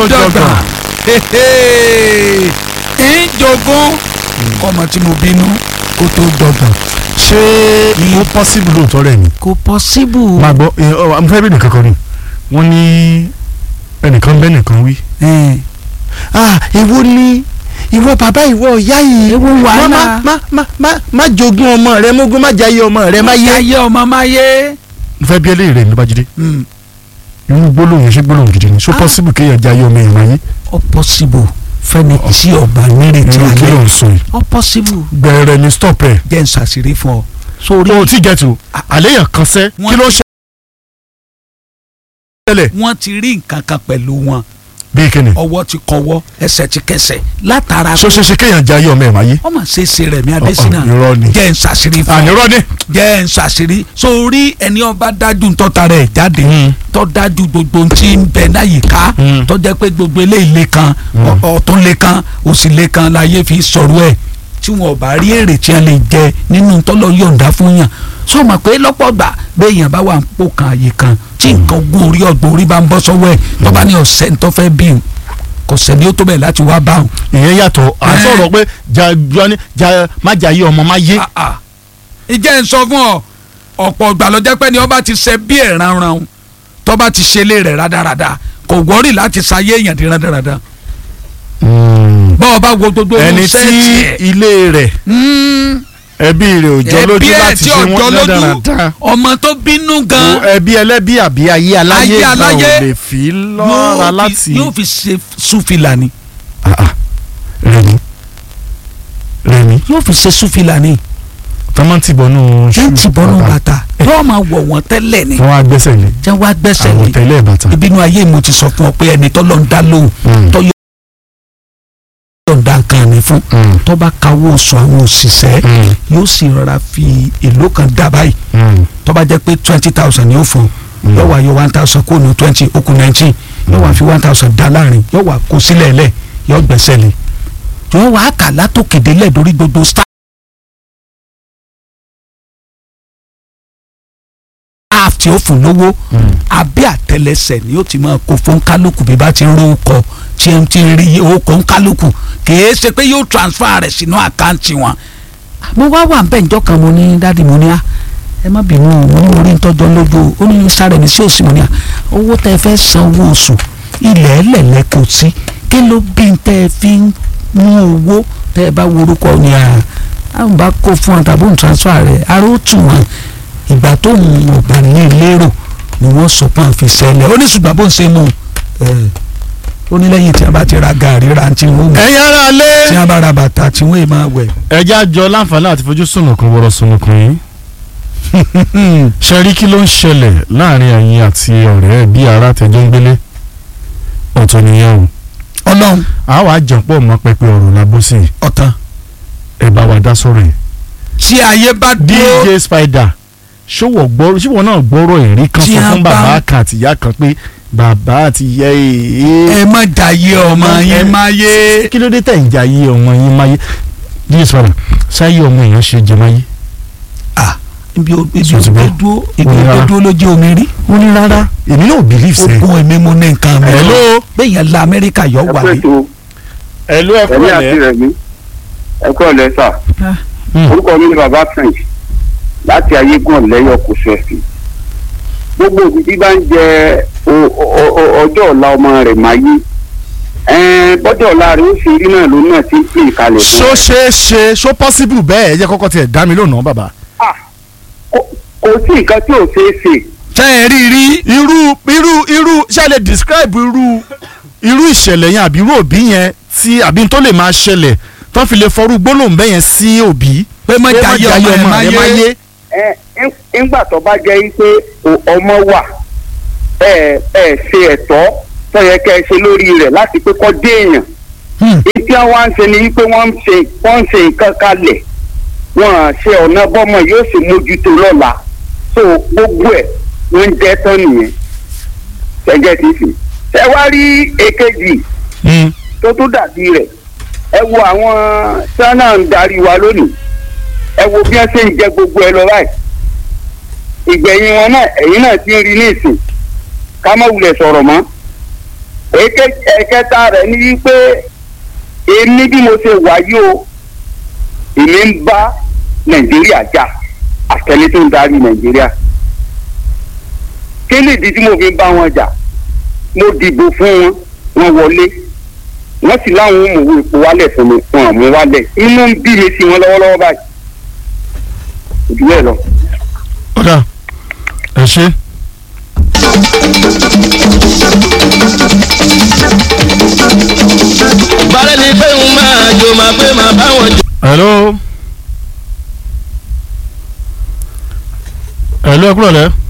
tó dọ̀gbà jọgbọ̀n. ń jogún ọmọ tí mo bínú kó tó dọ̀gbọ̀n ṣé ó possible lóòótọ́ rẹ̀ ni. kò pọ́síbù. máa gbọ́ ẹ, ọ, mo fẹ́ bí nìkan kan ni wọ́n ní ẹnìkan bẹ́ẹ̀ nìkan wí. ah èwo ni ìwọ bàbá ìwọ ìyá yìí Èwo wàhálà? má má má má má jogún ọmọ rẹ mógún má jayé ọmọ rẹ má yé. ayé ọmọ máa yé. mo fẹ́ bí eléyìí rẹ̀ ní bájídé irú gbólóhùn yẹn ṣé gbólóhùn gidi ni so possible kéèyàn jayé ọmọ èèyàn má yé. ó pọ́síbù fẹ́ni tí ọba nírètí irú kí ló alẹ́ ń sọ yìí. ó pọ́síbù gbẹ̀rẹ̀ ni stop ẹ̀. jẹ́ ń ṣàṣírí fún ọ. sórí o ti jẹ́ tu àléyàn kan sẹ́ Wọ́n kí ló ń ṣẹlẹ̀. wọ́n ti rí nǹkan kan pẹ̀lú wọn bí kíni. ọwọ́ ti kọwọ́ ẹsẹ̀ ti kẹsẹ̀ látara so ṣe ṣe kéèyàn jayé ọmọ ẹ̀ má yé. ọmọ ṣeéṣe rẹ̀ mi adésínà Ọ̀, ọ̀, irọ́ ni. jẹ́ ń ṣàṣírí fún ọ. ànírọ́ ni. jẹ́ ń ṣàṣírí sórí ẹni ọba dájú ń tọ́ta rẹ̀ jáde Mm. tó dájú gbogbo ohun tí ń bẹ láyìíká Mm. tó jẹ́ pé gbogbo eléyìí lè kan ọ- ọ̀tún lè kan òsì lè kan láyé fi sọ̀rọ̀ ẹ̀ tí wọn ò bá rí èrè tí wọn lè jẹ nínú tọ́lọ̀ yọ̀ǹda fún yàn sọ ma pé lọ́pọ̀ gbà béèyàn bá wà ń pò kan àyè kan tí nǹkan gún orí ọgbọ̀n orí bá ń bọ́ sọ́wọ́ ẹ̀ tó bá ní ọ̀sẹ̀ ń tọ́ fẹ́ bí òun kò sẹ́ni ó tó bẹ̀ láti wá bá òun. ìyẹn yàtọ̀ à ń Ẹ́. sọ̀rọ̀ pé ja jọ ni ja má jayé ọmọ má yé. Ah, ah. ìjẹ́ ń sọ fún ọ ọ̀pọ̀ ìgbà ló jẹ́ pé ni ọba ti ṣe bí ẹ̀ ránran tó bá ti ṣe lé rẹ̀ rádaràda kò wọ́rì láti ṣayé èèyàn di rádaràda bọ́ọ̀ bá wo gbogbo ẹni tí sẹ́ẹ̀tì ẹ̀ ilé rẹ̀ Mm, ẹbí rẹ̀ ò jọ ẹbí lójú ẹ̀ láti tí ṣe ọjọ́ wọ́n lójú dáradára. ọmọ tó bínú gan ẹbí ẹlẹ́bí àbí ayé aláyé Ayé gan aláyé ò lè fi lọ́ra yóò láti. fi- yóò fi ṣe súfìlà ni Ah, ah. rẹmi rẹmi yóò fi ṣe súfìlà ni tọ́mọ́tì bọ́nú ṣé ń ti bọ́nú bàtà yóò máa wọ̀ wọ́n tẹ́lẹ̀ ni wọ́n á gbẹ́sẹ̀ lé jẹ́ wá gbẹ́sẹ̀ àwọn lé tẹ́lẹ̀ bàtà. ìbínú ayé mo ti sọ fún ọ pé ẹni tọ́lọ́ ń dá lóhùn Mm. tọ́ yọ̀ǹda nǹkan mi fún Mm. tó bá kawó oṣù àwọn òṣìṣẹ́ Mm. yóò sì rọra fi èlò kan dá báyìí Mm. tó bá jẹ́ pé twenty thousand ni ó fún Mm. yóò wá yọ one thousand kó nu twenty ó kù nineteen yóò wá fi one thousand dá láàrin yóò wá kó sílẹ̀ lẹ̀ yóò gbẹ́sẹ̀ lé yóò wá kà látòkèdè lẹ̀ lórí gbogbo staff tí ó fún lówó Mm. abẹ́ àtẹlẹsẹ̀ ni ó ti máa kó fún kálukú bí bá ti ń ro ọkọ̀ tí ń ti rí owó ń kálukú kìí ṣe pé yóò transfer rẹ̀ sínú àkáǹtì wọn. mo wá wà bẹ́ẹ̀ njọ́ kan mo ní dáàdi mo ní à ẹ má bínú o, mo ní orí ń tọ́jọ́ lójú o ó ní sáré mi sí òsì mo ní à owó tẹ́ ẹ fẹ́ san owó oṣù ilẹ̀ ẹlẹ́lẹ́ kò sí kí ló bí n tẹ́ ẹ fi ń mú owó tẹ́ ẹ bá worúkọ ní à àwọn bá kó fún ọ tàbí òun transfer rẹ̀ aró tù wọ́n ìgbà tó ń ọ̀gbà ní lérò ni wọ́n sọ pé àfi sẹ́lẹ̀ ó ní ṣùgbọ́n bó ń ṣe mú un ó ní lẹ́yìn tí a bá ti ra gàrí ra tí wọ́n mú ẹ̀yin ara lé. tí a bá ra bàtà tí wọ́n máa wẹ̀. ẹjẹ́ àjọ láǹfààní àti fojú sùnùkùn wọ́rọ̀ sùnùkùn yìí. ṣe rí kí ló ń ṣẹlẹ̀ láàrin ẹ̀yin àti ọ̀rẹ́ bí ara tẹjọ́ ń gbélé ọ̀tọ̀ nìyẹn o. ọlọ́run àwa àjọpọ̀ mọ́ pẹpẹ ọ̀rọ̀ làbọ́sì ọ̀tàn ẹ̀ bá wa dá sọ̀rọ̀ yìí. tí ayé bá dúró DJ Spider ṣòwò gbọ́rọ̀ ṣòwò náà gbọ́rọ̀ ẹ̀rí kan Tí sọ a fún bá- bàbá kan àti ìyá kan pé bàbá àti ìyá ẹ ẹ̀ má jàyé ọmọ yín má yé. kí ló dé tẹ̀ ń jà yé ọmọ yín máyé DJ Spider ṣáyé ọmọ èèyàn ṣe jẹ máyé. Ah, ibi o- ibi Sọ ti ògbé gbọ́? dúró ibi Ó ní ògbé rárá. dúró ló jẹ́ omi rí. ó ní rárá èmi náà believe sẹ́. ogun èmi mo ní nǹkan mi. Hello. bẹ́ẹ̀ yẹn la amẹ́ríkà yọ ẹ wà pé yìí. tó ẹ̀lú ẹ̀kọ́ ẹ̀mí àti rẹ̀ mí ẹ kú ọ̀lẹ́ sà orúkọ mi ni bàbá french láti ayégún ọ̀lẹ́yọ̀ kò sẹ́ẹ̀sì gbogbo òbí tí bá ń jẹ o- o- o- ọjọ́ ọ̀la ọmọ rẹ̀ máa yí bọ́jọ́ ọ̀la rẹ̀ ó ṣe rí náà ló náà ti ń pè kalẹ̀ fún ṣó rẹ̀. ṣe é ṣe ṣó possible bẹ́ẹ̀ ẹ jẹ́ kọ́kọ́ tiẹ̀ dá mi lónà bàbá. Ah, kò- kò sí nǹkan tí ò ṣeé ṣe ṣé ẹ rí rí. irú irú irú ṣé ẹ lè describe irú irú ìṣẹ̀lẹ̀ yẹn àbí irú òbí yẹn tí àbí tó lè máa ṣẹlẹ̀ tó fi lè fọrú gbólóhùn bẹ́ẹ̀ yẹn sí òbí. pé má pé má jàyé jayé ọmọ ẹ má yé. ẹ ẹ ńgbà tó bá jẹ́ pé o- ọmọ wà ẹ ẹ ṣe ẹ̀tọ́ tó yẹ kẹ́ ẹ ṣe lórí rẹ̀ láti pé kó dé èèyàn Hmm. ìtí àwọn ń ṣe ni wípé wọ́n ń ṣe wọ́n ń ṣe nǹkan kalẹ̀ wọ́n á ṣe ọ̀nà bọ́mọ yóò sì mójútó lọ́la so gbogbo ẹ̀ wọ́n ń jẹ́ tán nìyẹn ṣẹ́gẹ́ ti fi ṣẹ́ wá rí èkejì tó tó dàbí rẹ̀ ẹ wo àwọn sánà ń darí wa lónìí ẹ wo bí wọ́n ṣe ń jẹ gbogbo ẹ lọ báyìí ìgbẹ̀yìn wọn náà ẹ̀yìn náà ti ń rí ní ìsìn ká má wulẹ̀ sọ̀rọ̀ mọ́ Èké- ẹ̀kẹta rẹ̀ ni wípé èmi bí mo ṣe wà yìí o èmi ń bá nàìjíríà jà àtẹni tó ń darí nàìjíríà kí ni ìdí tí mo fi ń bá wọn jà mo dìbò fún wọn wọn wọlé wọn sì láwọn ò mọ̀wé epo wálẹ̀ fún mi wọn ò mú wálẹ̀ inú ń bí mi sí wọn lọ́wọ́lọ́wọ́ báyìí òjú bẹ́ẹ̀ lọ. ọ̀dà ẹ ṣe. bàrẹ́ ni pé ń máa jò máa pé máa bá wọn jò. hello. hello ẹ kúrò lẹ́.